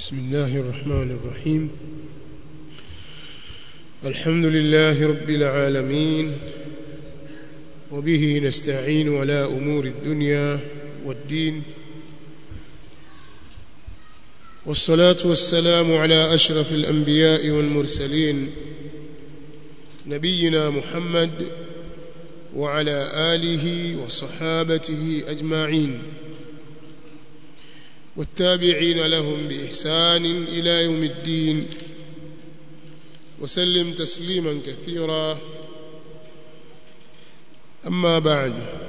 بسم الله الرحمن الرحيم الحمد لله رب العالمين وبه نستعين على أمور الدنيا والدين والصلاة والسلام على أشرف الأنبياء والمرسلين نبينا محمد وعلى آله وصحابته أجمعين والتابعين لهم بإحسان إلى يوم الدين وسلم تسليما كثيرا أما بعد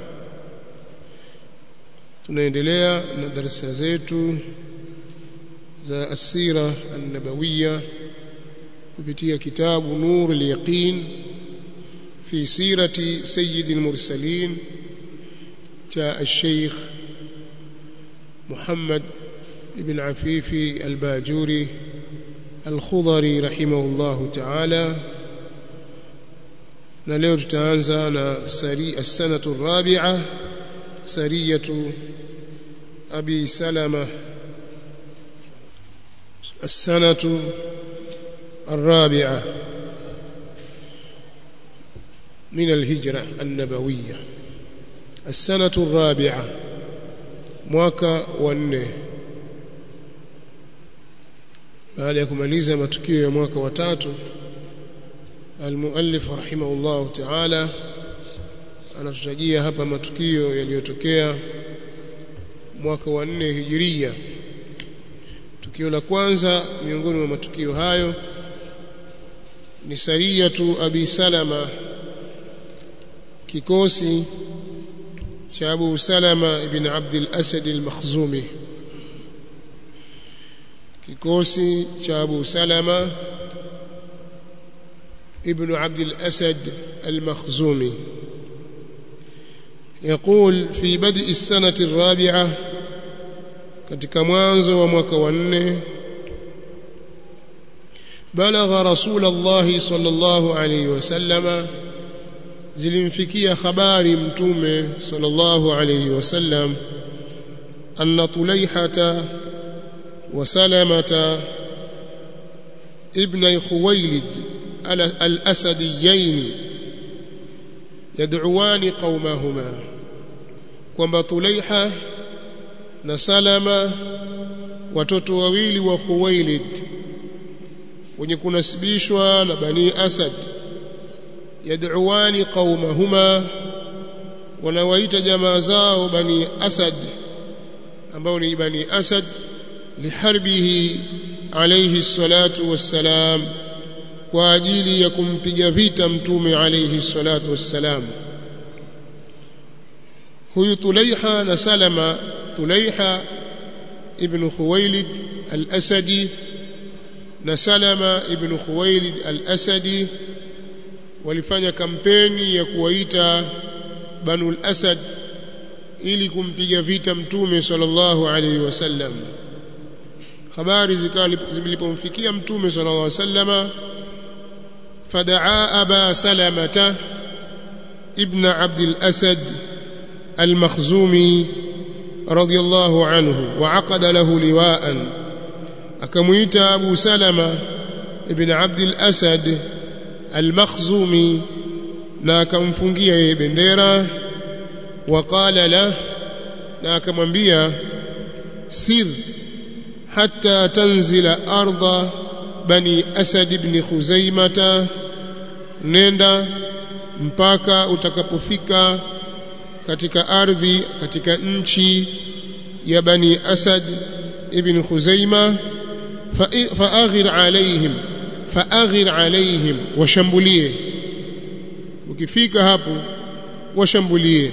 tunaendelea na darasa zetu za asira an-nabawiyya kupitia kitabu nur al-yaqin fi sirati sayyid al-mursalin cha al-sheikh محمد بن عفيف الباجوري الخضري رحمه الله تعالى na leo tutaanza na sari as-sanatu ar-rabi'a sariyatu abi salama as-sanatu ar-rabi'a min al-hijra an-nabawiyya as-sanatu ar-rabi'a mwaka wa nne baada ya kumaliza matukio ya mwaka wa tatu almuallif rahimahullah ta'ala anatutajia hapa matukio yaliyotokea mwaka wa nne hijiria tukio la kwanza miongoni mwa matukio hayo ni sariyatu abi salama kikosi cha Abu Salama ibn Abdul Asad al-Makhzumi kikosi cha Abu Salama ibn Abdul Asad al-Makhzumi يقول في بدء السنة الرابعة katika mwanzo wa mwaka wa nne balagha rasulullah sallallahu alayhi wasallama zilimfikia habari mtume sallallahu alayhi wasallam anna tulaihata wa salamata ibn khuwailid al-asadiyain yad'uwani qaumahuma kwamba tulaiha na salama watoto wawili wa khuwailid wenye kunasibishwa na bani asad yad'uwani qaumahuma wanawaita jamaa zao bani asad ambao ni bani asad liharbihi alayhi salatu wassalam kwa ajili ya kumpiga vita mtume alayhi salatu wassalam huyu tulaiha na salama tulaiha ibn khuwailid al-asadi na salama ibn khuwailid al-asadi walifanya kampeni ya kuwaita Banul Asad ili kumpiga vita mtume sallallahu alaihi wasallam habari zilipomfikia mtume sallallahu alaihi wasallama fadaa aba salamata ibn abd al-asad al-makhzumi radiyallahu anhu wa aqada lahu liwa'an akamuita abu salama ibn abd al-asad al-makhzumi na akamfungia yeye bendera waqala la na akamwambia sir hatta tanzila arda bani asad ibn khuzaimata nenda mpaka utakapofika katika ardhi katika nchi ya bani asad ibn khuzaima faaghir alaihim faaghir alaihim washambulie ukifika hapo washambulie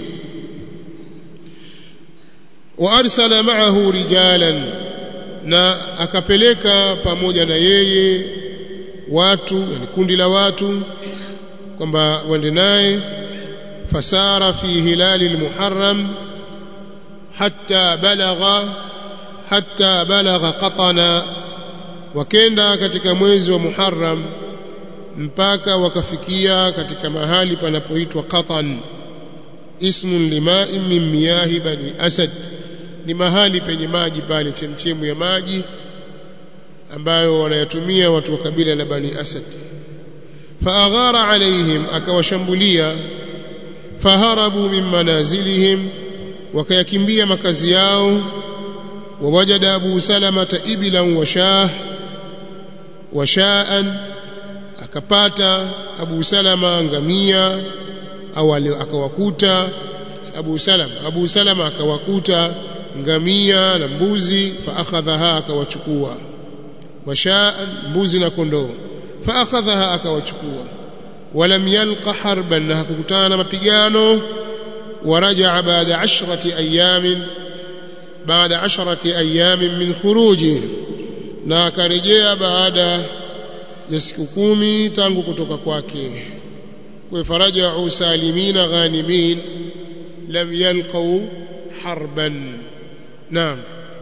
wa arsala ma'ahu rijalan na akapeleka pamoja na yeye watu yani kundi la watu kwamba waende naye fasara fi hilali almuharram hatta balagha hatta balagha qatana wakenda katika mwezi wa muharram mpaka wakafikia katika mahali panapoitwa Qatan ismun lima'in min miyahi bani asad ni mahali penye maji pale chemchemu ya maji ambayo wanayatumia watu wa kabila la Bani Asad faaghara alaihim akawashambulia faharabu min manazilihim wakayakimbia makazi yao wawajada Abu Salama ibilan wa shah wa shaan akapata Abu Salama ngamia au akawakuta Abu Salama Abu Salama akawakuta ngamia na mbuzi fa akhadhaha akawachukua washaan mbuzi na kondoo fa akhadhaha akawachukua walam yalqa harban na hakukutana na mapigano ورجع بعد عشرة أيام بعد عشرة أيام من خروجه na akarejea baada ya siku kumi tangu kutoka kwake kwa farajau salimina ghanimin lam yalqau harban naam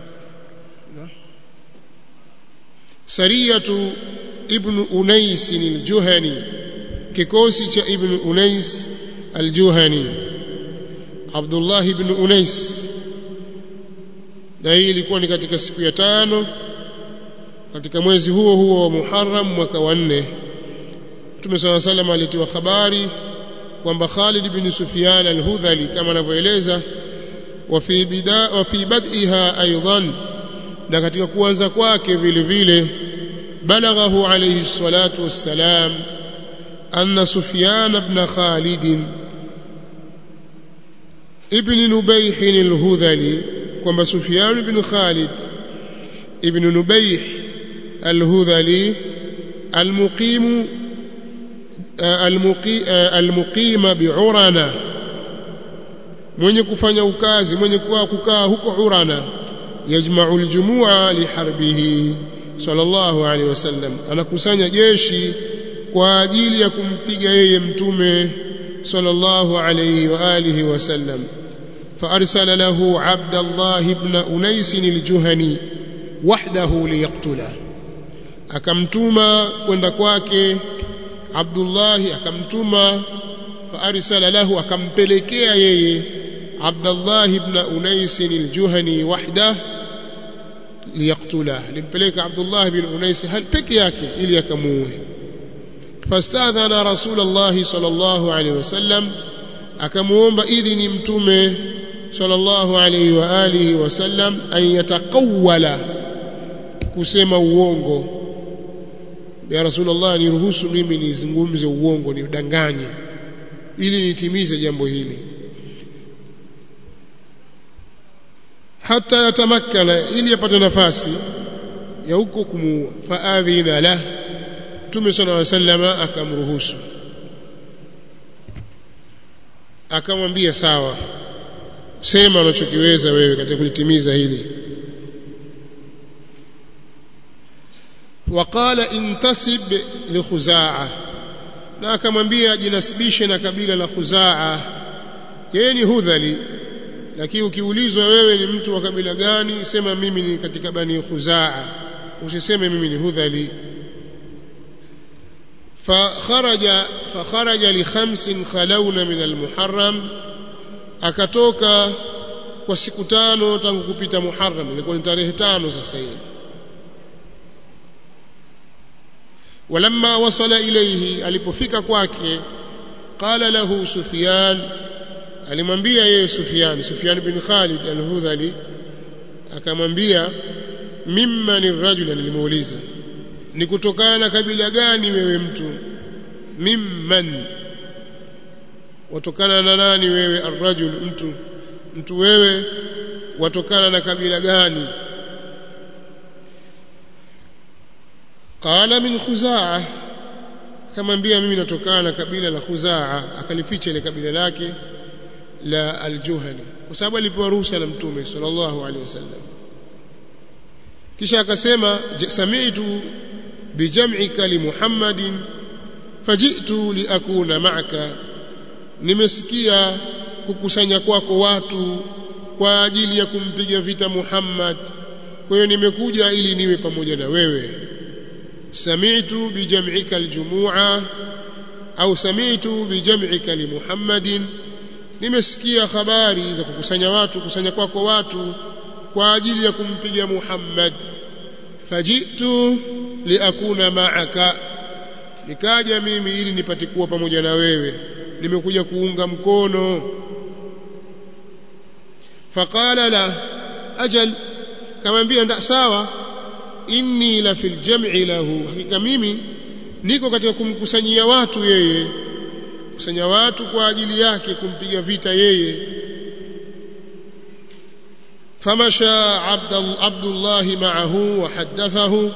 sariyatu ibn unais al-juhani kikosi cha ibn unais al-juhani Abdullah ibn Unais na hii ilikuwa ni katika siku ya tano katika mwezi huo huo wa Muharram mwaka wa nne Mtume صلى الله عليه alitiwa habari kwamba Khalid ibn Sufyan al-Hudhali kama anavyoeleza wa fi bida wa fi bad'iha aidan na katika kuanza kwake vile vile balaghahu alayhi salatu wassalam anna Sufyan ibn Khalid ابن نبيح الهذلي كما سفيان بن خالد ابن نبيح الهذلي المقيم المقيم بعرنا mwenye kufanya ukazi mwenye kuwa kukaa huko Urana yajma'u aljumua liharbihi sallallahu alaihi wasallam anakusanya jeshi kwa ajili ya kumpiga yeye mtume sallallahu alaihi wa alihi wasallam فأرسل له عبد الله بن أنيس الجهني وحده ليقتله akamtuma kwenda kwake Abdullah akamtuma faarsala lahu akampelekea yeye Abdullah ibn Unais al-Juhani wahda liyaqtula limpeleka Abdullah ibn Unais hal peke yake ili akamuue fastadhana Rasulullah sallallahu alaihi wasallam akamuomba idhini mtume sallallahu alayhi wa alihi wasallam an yatakawala kusema uongo ya rasulullah niruhusu mimi nizungumze uongo nidanganye ili nitimize jambo hili hata yatamakkana ili apate nafasi ya huko kumuua faadhina la mtume sallallahu alayhi wasallam akamruhusu akamwambia sawa sema unachokiweza wewe katika kulitimiza hili waqala intasib li khuzaa na akamwambia jinasibishe na kabila la khuzaa yeye ni hudhali lakini ukiulizwa wewe ni mtu wa kabila gani sema mimi ni katika bani khuzaa usiseme mimi ni hudhali فخرج فخرج لخمس خلون من المحرم akatoka kwa siku tano tangu kupita Muharram ilikuwa ni tarehe tano sasa hivi walamma wasala ilayhi alipofika kwake qala lahu Sufyan alimwambia yeye Sufyan Sufyan bin Khalid al-Hudhali akamwambia mimman ar-rajul nilimuuliza ni kutokana na kabila gani wewe mtu mimman watokana na nani wewe arrajul mtu mtu wewe watokana na kabila gani qala min khuzaa akamwambia mimi natokana na kabila la khuzaa akalificha ile kabila lake la aljuhani kwa sababu alipewa ruhusa na mtume sallallahu alaihi wasallam kisha akasema sami'tu bijam'ika li Muhammadin faji'tu liakuna ma'aka nimesikia kukusanya kwako watu kwa ajili ya kumpiga vita Muhammad kwa hiyo nimekuja ili niwe pamoja na wewe sami'tu bijam'ika aljumu'a au sami'tu bijam'ika li Muhammadin nimesikia habari za kukusanya watu kusanya kwako watu kwa ajili ya kumpiga Muhammad fajitu liakuna ma'aka nikaja mimi ili nipate kuwa pamoja na wewe nimekuja kuunga mkono faqala la ajal kamwambia nda sawa inni la fil jam'i lahu hakika mimi niko katika kumkusanyia watu yeye kusanya watu kwa ajili yake kumpiga vita yeye famasha abdullah ma'ahu wa hadathahu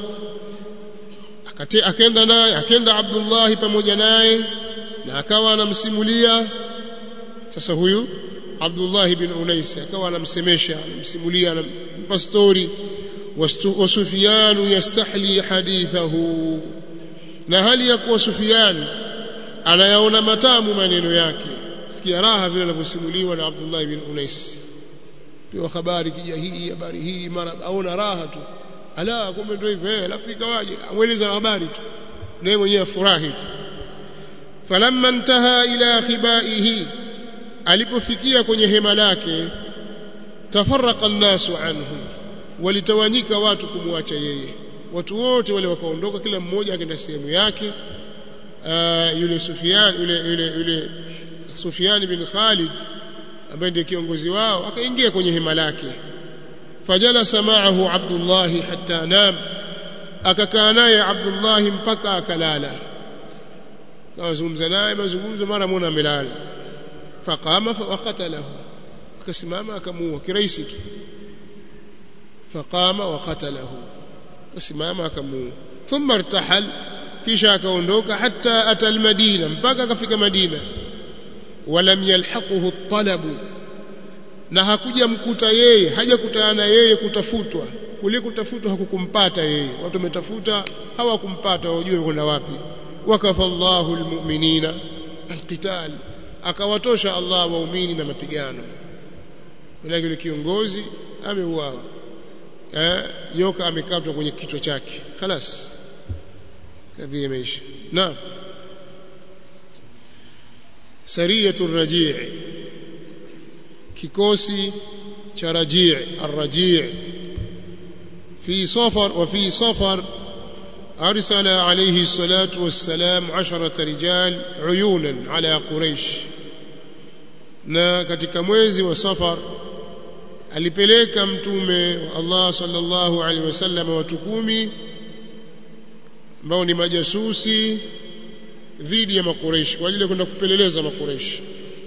akenda naye akenda abdullah pamoja naye na akawa anamsimulia sasa huyu Abdullah bin Unais akawa anamsemesha anamsimulia anampa story wa Sufyan yastahli hadithahu na hali ya kuwa Sufyan anayaona matamu maneno yake sikia raha vile anavyosimuliwa na Abdullah bin Unais pia habari kija hii habari hii mara aona raha tu ala kumbe ndio hivyo eh alafu ikawaje amweleza habari tu naye mwenyewe afurahi tu falamma intaha ila khibaihi alipofikia kwenye hema lake tafarraqa an-nasu anhu walitawanyika watu kumwacha yeye watu wote wale wakaondoka kila mmoja akaenda sehemu yake uh, yule Sufyan yule yule yule Sufyan bin Khalid ambaye ndiye kiongozi wao akaingia kwenye hema lake fajalasa ma'ahu Abdullah hatta nam akakaa naye Abdullah mpaka akalala kawazungumza naye mazungumzo mara mwana amelala faqama waqatalahu akasimama akamuua kirahisi tu faqama waqatalahu akasimama akamuua thumma irtahal kisha akaondoka hatta ata almadina mpaka akafika madina walam yalhaquhu talabu na hakuja mkuta yeye hajakutana na yeye kutafutwa kule kutafutwa hakukumpata yeye watu wametafuta hawakumpata wajue kwenda wapi wakafa Allahu almu'minina alqital akawatosha Allah waumini na mapigano bila yule kiongozi ameuawa eh nyoka amekatwa kwenye kichwa chake خلاص kadhia imeisha naam sariyatu rajii kikosi cha rajii الرجيع في صفر وفي صفر أرسل عليه الصلاة والسلام عشرة رجال عيونا على قريش na katika mwezi wa safar alipeleka mtume wa Allah sallallahu alaihi wasallam watu kumi ambao ni majasusi dhidi ya makureishi kwa ajili ya kwenda kupeleleza makureishi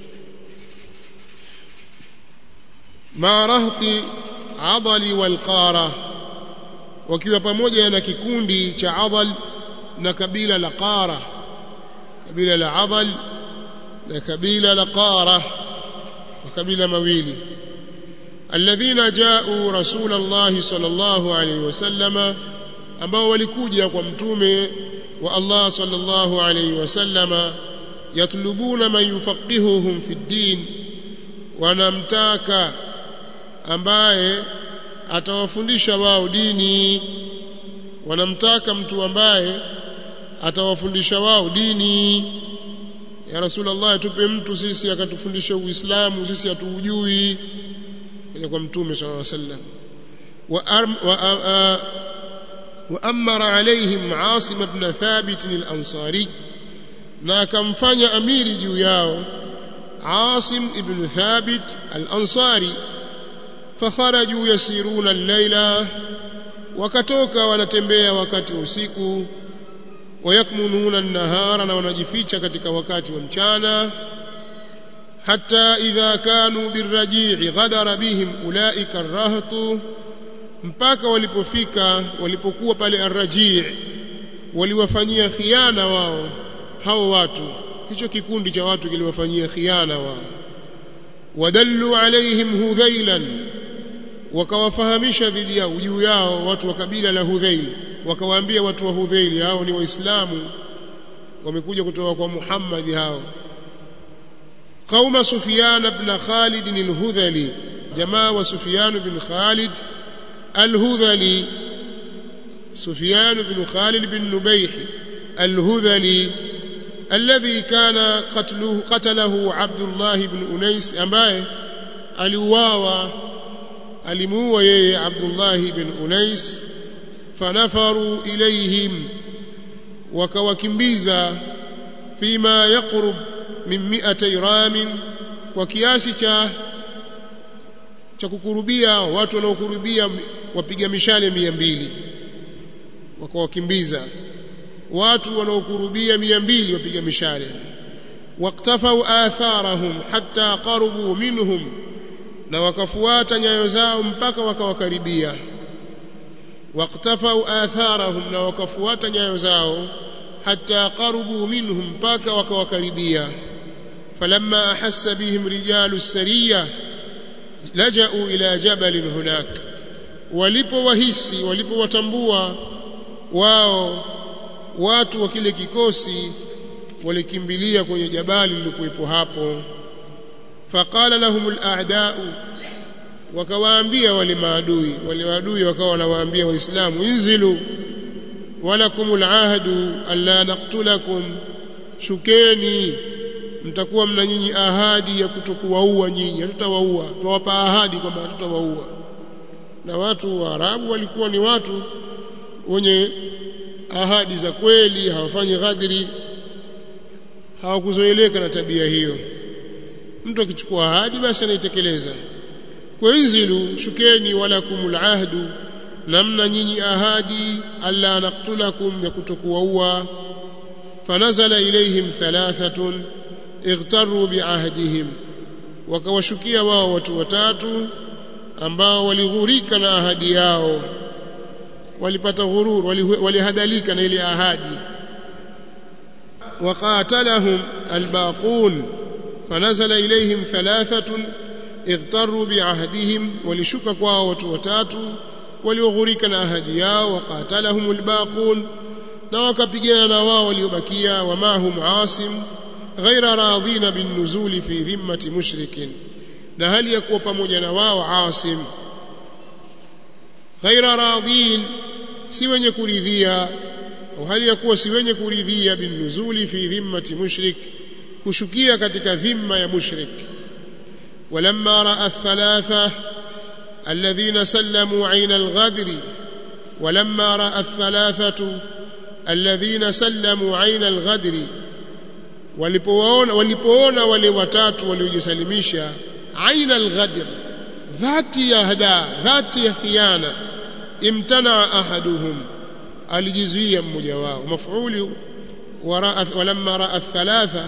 marahti adali walqara wakiwa pamoja na kikundi cha adal na kabila la qara kabila la adal na kabila la qara makabila mawili alladhina ja'u rasul Allah sallallahu alayhi wasallama ambao walikuja kwa mtume wa Allah sallallahu alayhi wasallama yatlubuna man yufaqihuhum fi din wanamtaka ambaye atawafundisha wao dini wanamtaka mtu ambaye atawafundisha wao dini ya rasulullah tupe mtu sisi akatufundisha uislamu sisi hatuujui kaja kwa mtume sallallahu alaihi wasallam wa wa wa amara alaihim asim ibn thabit al-ansari na akamfanya amiri juu yao asim ibn thabit al-ansari fakharaju yasiruna al-laila wakatoka wanatembea wakati wa usiku wayakmununa an-nahara na wanajificha katika wakati wa mchana hatta idha kanu birraji'i ghadara bihim ulaika ar-rahtu mpaka walipofika walipokuwa pale ar-raji' waliwafanyia khiana wao hao watu hicho kikundi cha watu kiliwafanyia khiana wao wadallu alaihim hudhailan wakawafahamisha dhidi yao juu yao watu wa kabila la Hudhail wakawaambia watu wa Hudhail hao ni waislamu wamekuja kutoka kwa Muhammad hao qauma Sufyan ibn Khalid al-Hudhali jamaa wa Sufyan ibn Khalid al-Hudhali Sufyan ibn Khalid ibn Nubayh al-Hudhali الذي كان قتله قتله عبد الله بن أنيس ambaye aliuawa alimuua yeye Abdullah ibn Unais fanafaru ilayhim wakawakimbiza fima yaqrub min mi'atay ramin kwa kiasi cha cha kukurubia watu wanaokurubia wapiga mishale mia mbili wakawakimbiza watu wanaokurubia mia mbili wapiga mishale waktafau atharahum hatta qarubu minhum na wakafuata nyayo zao mpaka wakawakaribia waktafau atharahum na wakafuata nyayo zao hatta qarubu minhum mpaka wakawakaribia falamma ahassa bihim rijalu sariya laja'u ila jabalin hunak walipowahisi walipowatambua wao watu wa kile kikosi walikimbilia kwenye jabali lilikuwepo hapo faqala lahum al-a'da'u wakawaambia wale maadui wale maadui wakawa wanawaambia waislamu inzilu walakum al-ahdu alla naqtulakum shukeni mtakuwa mna nyinyi ahadi ya kutokuwaua nyinyi hatutawaua tuwapa ahadi kwamba hatutawaua na watu wa Arabu walikuwa ni watu wenye ahadi za kweli hawafanyi ghadri hawakuzoeleka na tabia hiyo mtu akichukua ahadi basi anaitekeleza kwa inzilu shukeni walakumul ahdu namna nyinyi ahadi alla naqtulakum ya kutokuwaua fanazala ilayhim thalathatun ightaru biahdihim wakawashukia wao watu watatu ambao walighurika na ahadi yao walipata ghurur walihadalika na ile ahadi وقاتلهم الباقون فنزل إليهم ثلاثة اغتروا بعهدهم ولشك kwao watu watatu walioghurika na ahadi yao waqatalahum albaqun na wakapigana na wao waliobakia wamahum asim ghaira radhina binnuzuli fi dhimmati mushrikin na hali ya kuwa pamoja na wao asim ghaira radhin si wenye kuridhia au hali ya kuwa si wenye kuridhia binnuzuli fi dhimmati mushrik kushukia katika dhimma ya mushrik ولما راى الثلاثه الذين سلموا عين الغدر ولما راى الثلاثه الذين سلموا عين الغدر walipoona walipoona wale watatu waliojisalimisha aina alghadr dhati ya hada dhati ya khiana imtana ahaduhum alijizuia mmoja wao maf'uli walamma raa thalatha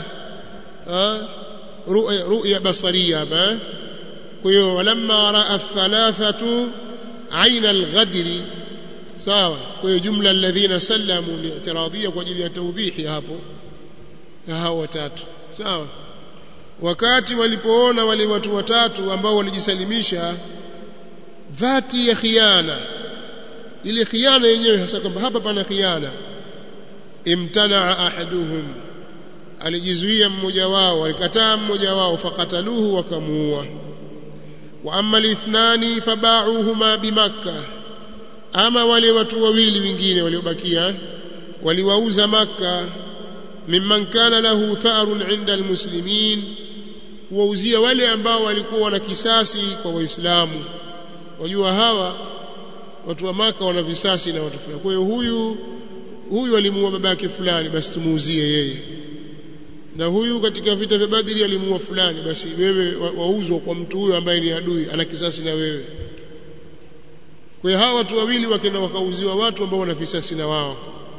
ru'ya basariya ba kwa hiyo walamma raa thalathatu aina alghadri sawa kwa hiyo jumla alladhina sallamu ni i'tiradiyya kwa ajili ya tawdhihi hapo ya hao watatu sawa wakati walipoona wale watu watatu ambao walijisalimisha dhati ya khiana ile khiana yenyewe hasa kwamba hapa pana khiana imtanaa ahaduhum alijizuia mmoja wao alikataa mmoja wao fakataluhu wakamuua wa amma alithnani fabauhuma bimakka ama wale watu wawili wengine waliobakia waliwauza makka mimman kana lahu tharun inda almuslimin kuwauzia wale ambao walikuwa wana kisasi kwa waislamu wajua hawa watu wa maka wana visasi na watu fulani kwa hiyo huyu huyu alimuua babake fulani basi tumuuzie yeye na huyu katika vita vya Badri alimuua fulani basi wewe wauzwa kwa mtu huyo ambaye ni adui ana kisasi na wewe kwa hiyo hawa watu wawili wakenda wakauziwa watu ambao wana visasi na wao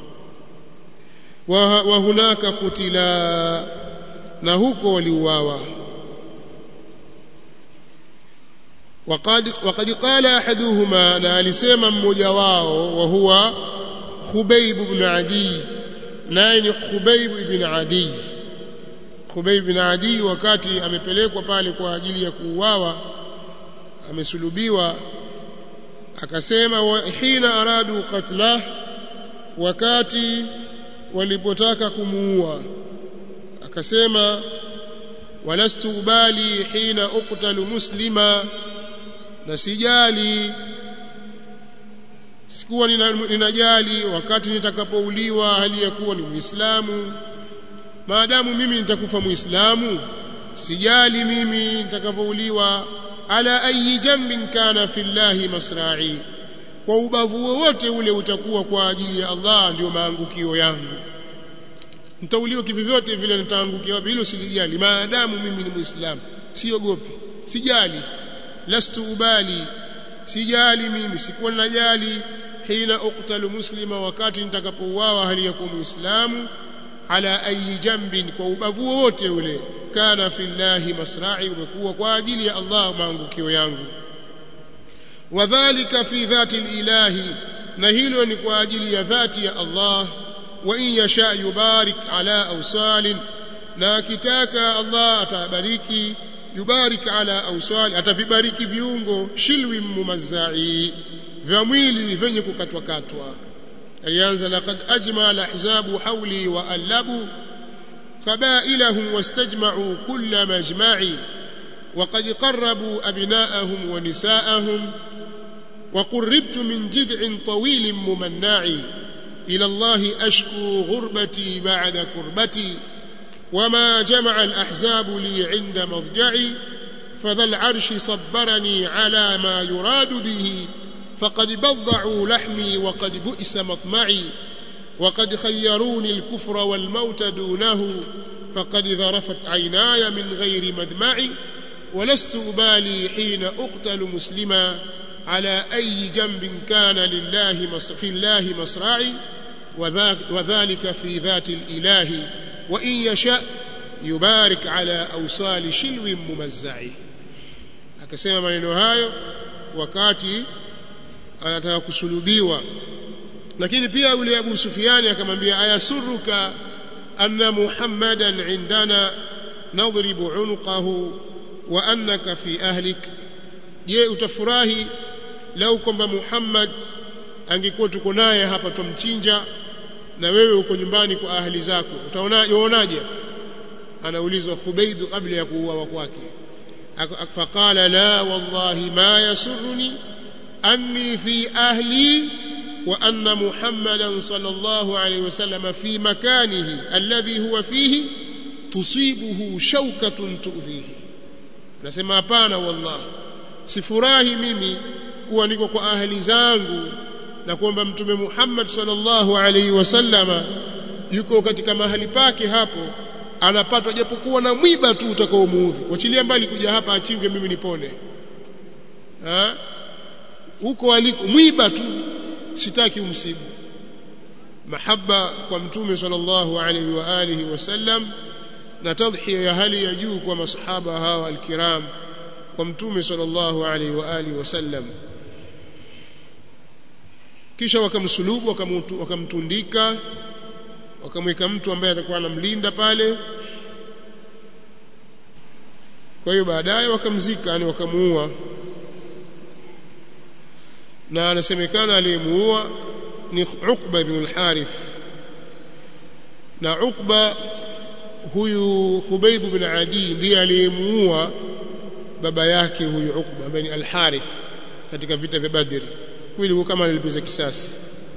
wa, wa hunaka kutila na huko waliuawa وقد وقد قال احدهما na alisema mmoja wao wa huwa Khubayb ibn Adi naye ni Khubayb ibn Adi Khubayb ibn Adi wakati amepelekwa pale kwa ajili ya kuuawa amesulubiwa akasema wa hina aradu qatla wakati walipotaka kumuua akasema walastu ubali hina uqtalu muslima na sijali sikuwa ninajali wakati nitakapouliwa hali ya kuwa ni muislamu maadamu mimi nitakufa muislamu sijali mimi nitakapouliwa ala ayi jambin kana fillahi masra'i kwa ubavu wowote ule utakuwa kwa ajili ya Allah ndio maangukio yangu nitauliwa kivyote vile nitaangukia wapi hilo silijali maadamu mimi ni muislamu siogopi sijali lastu ubali sijali mimi sikuwa najali hina uqtalu muslima wakati nitakapouawa hali ya kuwa muislamu ala ayi jambin kwa ubavu wote ule kana fillahi masra'i umekuwa kwa ajili ya Allah maangukio yangu wadhālika fi dhati ilahi na hilo ni kwa ajili ya dhati ya Allah wa in yasha yubarik ala awsalin na akitaka Allah atabariki yubarik ala awsal atavibariki viungo shilwi mumazzai vya mwili vyenye kukatwa katwa alianza laqad ajma alahzabu hawli wa alabu qabailahum wastajma'u kull majma'i وقد قربوا أبناءهم ونساءهم وقربت من جذع طويل ممنع إلى الله أشكو غربتي بعد كربتي وما جمع الأحزاب لي عند مضجعي فذا العرش صبرني على ما يراد به فقد بضعوا لحمي وقد بئس مطمعي وقد خيروني الكفر والموت دونه فقد ذرفت عيناي من غير مدمعي ولست أبالي حين أقتل مسلما على أي جنب كان لله في الله مصرعي وذلك في ذات الإله وإن يشاء يبارك على أوصال شلو ممزع akasema maneno hayo wakati anataka kusulubiwa lakini pia yule Abu Sufyani akamwambia ayasuruka anna Muhammadan indana nadribu unqahu wa annaka fi ahlik je utafurahi lau kwamba Muhammad angekuwa tuko naye hapa tumchinja na wewe uko nyumbani kwa ahli zako utaona uonaje anaulizwa Khubayb kabla ya kuuawa kwake faqala la wallahi ma yasurruni anni fi ahli wa anna muhammadan sallallahu alayhi wasallam fi makanihi alladhi huwa fihi tusibuhu shawkatun tu'dhihi nasema hapana wallahi sifurahi mimi kuwa niko kwa ahli zangu na kwamba mtume Muhammad sallallahu alaihi wasallama yuko katika mahali pake hapo anapatwa japokuwa na mwiba tu utakaomuudhi wachilia mbali kuja hapa achinge mimi nipone ha? huko aliko mwiba tu sitaki umsibu mahaba kwa mtume sallallahu alaihi wa alihi wasallam na tadhhiya ya hali ya juu kwa masahaba hawa alkiram kwa mtume sallallahu alaihi wa alihi wasallam kisha wakamsulubu wakamtundika wakamweka mtu ambaye atakuwa anamlinda pale kwa hiyo baadaye wakamzika yani wakamuua na anasemekana aliyemuua ni Uqba ibn al-Harith na Uqba huyu Khubayb ibn Adi ndiye aliyemuua baba yake huyu Uqba ambaye ni al-Harith katika vita vya Badr huyu kama alilipiza kisasi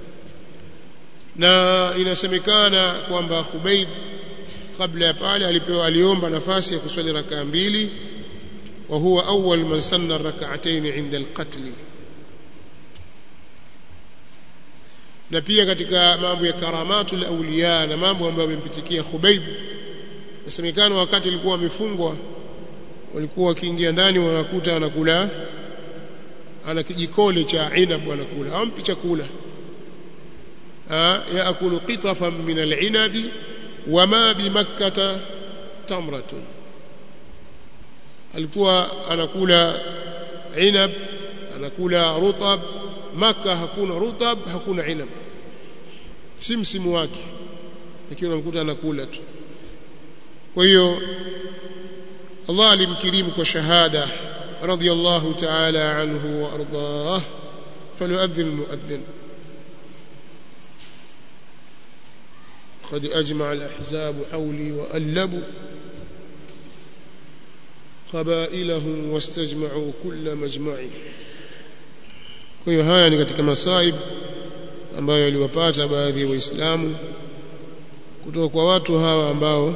na inasemekana kwamba Khubayb kabla ya pale alipewa aliomba nafasi ya kuswali rakaa mbili wa huwa awwal man sanna rak'atayn 'inda al-qatl na pia katika mambo ya karamatul awliya na mambo ambayo yamempitikia Khubayb inasemekana wakati alikuwa amefungwa walikuwa wakiingia ndani wanakuta anakula ana kijikole cha inab anakula hampi chakula yaakulu qitafan min al-inabi wama bimakkata tamratun alikuwa anakula inab anakula rutab maka hakuna rutab hakuna inab si msimu wake lakini unamkuta anakula tu kwa hiyo Allah alimkirimu kwa shahada radiyallahu ta'ala anhu wa ardah falyu'adhdhin mu'adhdhin قد أجمع الأحزاب حولي وألبوا قبائلهم واستجمعوا كل مجمع kwa hiyo haya ni katika masaib ambayo yaliwapata baadhi ya waislamu kutoka kwa watu hawa ambao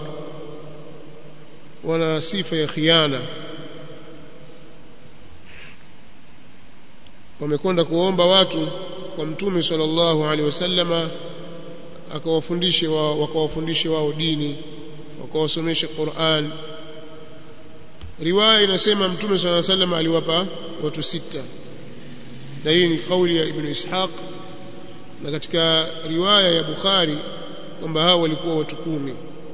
wana sifa ya khiana wamekwenda kuomba watu kwa mtume sallallahu alaihi wasallama akawafundishe wao wakawafundishe wao dini wakawasomeshe Qur'an riwaya inasema mtume sallallahu alaihi wasallam aliwapa watu sita na hii ni kauli ya ibn Ishaq na katika riwaya ya Bukhari kwamba hao walikuwa watu kumi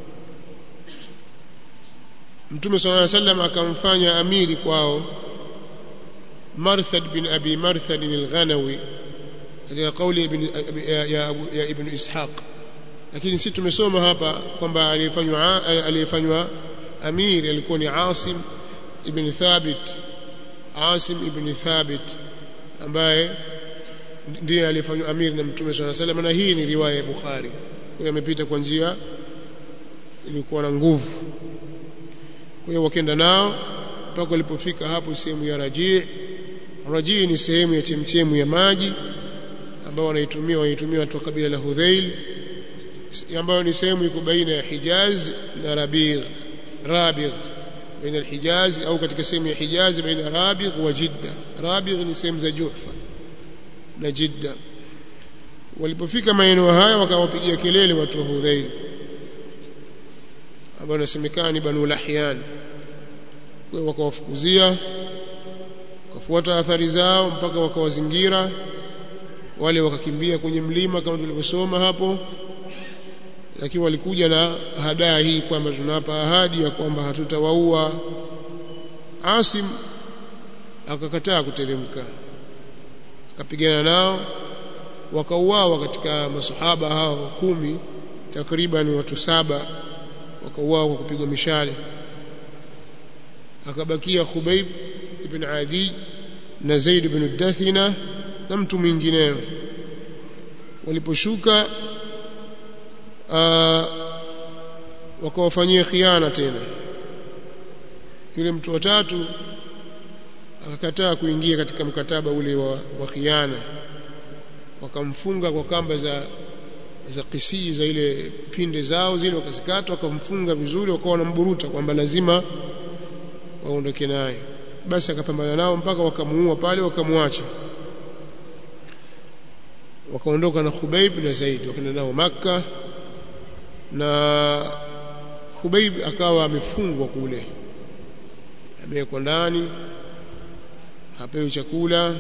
Mtume صلى الله عليه وسلم akamfanya amiri kwao Marthad bin Abi Marthad al-Ghanawi katika kauli ibn ya, ya, ya ibn Ishaq lakini sisi tumesoma hapa kwamba aliyefanywa aliyefanywa amiri alikuwa ni Asim ibn Thabit Asim ibn Thabit ambaye ndiye aliyefanywa amiri na Mtume صلى الله عليه وسلم na hii ni riwaya ya Bukhari kwa amepita kwa njia ilikuwa na nguvu kwa hiyo wakaenda nao mpaka walipofika hapo sehemu ya Raji Raji ni sehemu ya chemchemu ya maji ambao wanaitumia wanaitumia watu wa kabila la Hudhail ambayo ni sehemu iko baina ya Hijaz na Rabigh Rabigh baina al-Hijaz au katika sehemu ya Hijaz baina Rabigh wa Jidda Rabigh ni sehemu za Juhfa na Jidda walipofika maeneo haya wakawapigia kelele watu wa Hudhail ambao nasemekana ni Banu Lahyan kwa wakawafukuzia wakafuata athari zao mpaka wakawazingira wale wakakimbia kwenye mlima kama tulivyosoma hapo lakini walikuja na hadaa hii kwamba tunawapa ahadi ya kwamba hatutawaua Asim akakataa kuteremka akapigana nao wakauawa katika masahaba hao kumi takriban watu saba wakauawa kwa kupigwa mishale akabakia Khubayb ibn Adi na Zaid ibn Dathina na mtu mwingineo waliposhuka wakawafanyia khiana tena yule mtu wa tatu akakataa kuingia katika mkataba ule wa, wa khiana wakamfunga kwa kamba za za kisii za ile pinde zao zile wakazikata wakamfunga vizuri wakawa wanamburuta kwamba lazima waondoke naye basi akapambana nao mpaka wakamuua pale wakamwacha wakaondoka na Khubayb na Zaid wakaenda nao maka na Khubayb akawa amefungwa kule amewekwa ndani hapewi chakula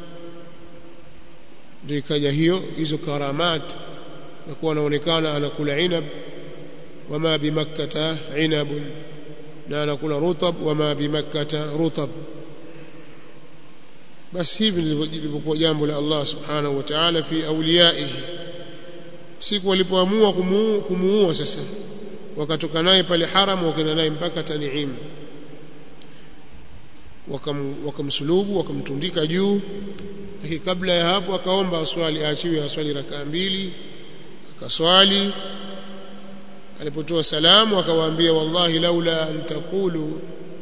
ndio ikaja hiyo hizo karamat na kuwa anaonekana anakula inab wama bimakkata inabun na anakula rutab wama bimakkata rutab basi hivi lilivyokuwa jambo la Allah subhanahu wa ta'ala fi awliyaihi siku walipoamua kumuua sasa wakatoka naye pale haram wakaenda naye mpaka Tan'im wakam wakamsulubu wakamtundika juu lakini kabla ya hapo akaomba aswali aachiwe aswali rakaa mbili akaswali alipotoa salamu akawaambia wallahi laula an taqulu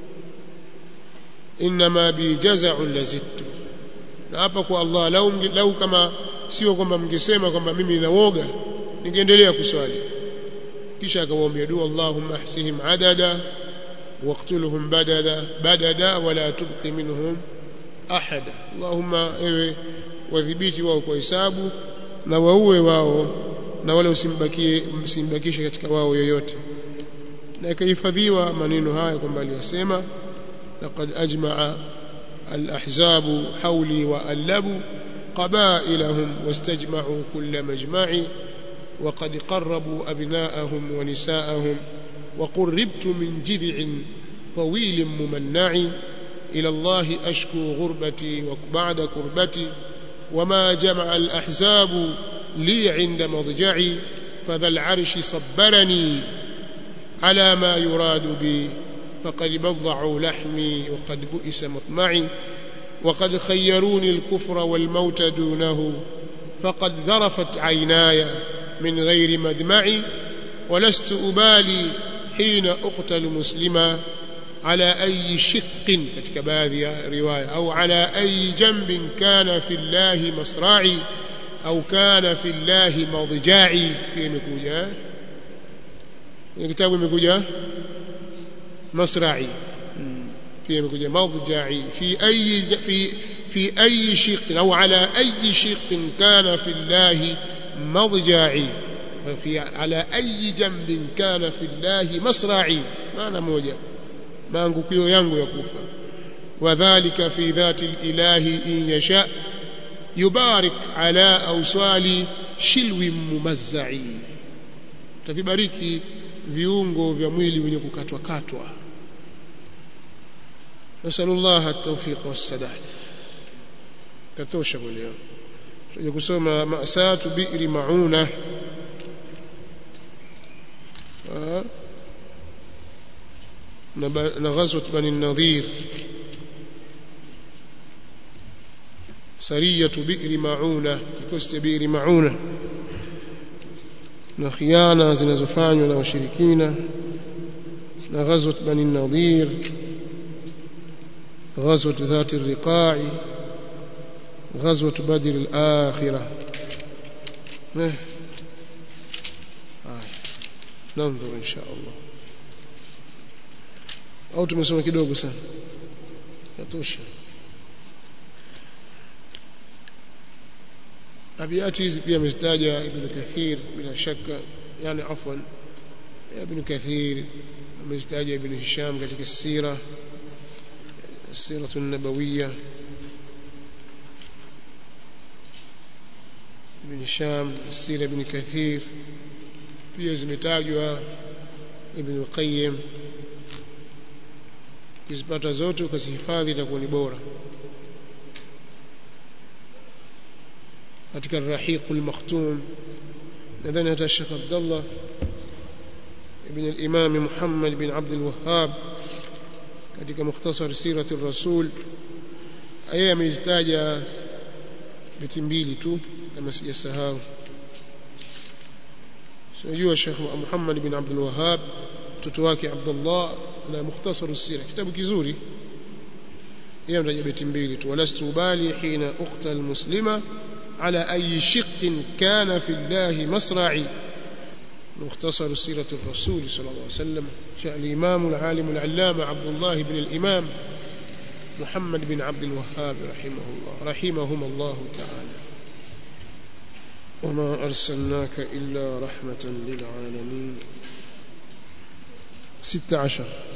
inma bi jaza'un lazittu na hapa kwa Allah lau, lau kama sio kwamba mngesema kwamba mimi ninawoga ningeendelea kuswali kisha akawaambia dua Allahumma ahsihim adada waqtulhum badada badada wala tubqi minhum ahada Allahumma ewe wadhibiti wao kwa hisabu na waue wao na wala usimbakie msimbakishe katika wao yoyote na ikahifadhiwa maneno haya kwamba aliyasema laqad ajma'a al-ahzabu hawli wa allabu qabailahum wastajma'u kull majma'i وقد قربوا أبناءهم ونساءهم وقربت من جذع طويل ممنع إلى الله أشكو غربتي وبعد كربتي وما جمع الأحزاب لي عند مضجعي فذا العرش صبرني على ما يراد بي فقد بضعوا لحمي وقد بئس مطمعي وقد خيروني الكفر والموت دونه فقد ذرفت عيناي من غير مدمع ولست أبالي حين أقتل مسلما على أي شق katika baadhi ya riwaya au ala أي جنب كان في الله مصرعي أو كان في الله مضجعي pia imekuja kwenye kitabu imekuja masra'i pia imekuja madja'i fi ayi fi في أي شق أو على أي شق كان في الله مضجعي وفي على أي جنب كان في الله مصرعي معنى موجة maangukio yangu ya kufa wadhālika fi dhati al-ilahi in yasha yubarik ala awsali shilwi mumazzai tavibariki viungo vya mwili wenye kukatwa katwa nasallallahu at-tawfiq was-sadad tatosha kwa leo tuje kusoma masatu bi'ri mauna na ghazwat bani nadhir sariyatu bi'ri mauna kikosi cha bi'ri mauna na khiana zinazofanywa na washirikina na ghazwat bani nadhir غزوة ذات الرقاع غزوة بدر الآخرة آه. ننظر إن شاء الله au tumesoma kidogo sana yatosha abiyati hizi pia amezitaja ibn kathir bila shaka yani afwan ibn kathir amezitaja ibn hisham katika sira السيرة النبوية ابن هشام السيرة ابن كثير pia zimetajwa Ibn Qayyim kizipata zote ukazihifadhi itakuwa ni bora katika Rahiq al-Makhtum nadhani hata Sheikh Abdullah ibn al-Imam Muhammad bin Abd al-Wahhab katika mukhtasar sirati rasul yeye amezitaja beti mbili tu kama sijasahau sijua Sheikh Muhammad bin Abdul Wahhab mtoto wake Abdullah na mukhtasar sira kitabu kizuri yeye ametaja beti mbili tu walastu bali hina ukhta almuslima ala ayi shiqqin kana fi Allah masra'i مختصر سيرة الرسول صلى الله عليه وسلم جاء الإمام العالم العلامة عبد الله بن الإمام محمد بن عبد الوهاب رحمه الله رحمهم الله تعالى وما أرسلناك إلا رحمة للعالمين ست عشر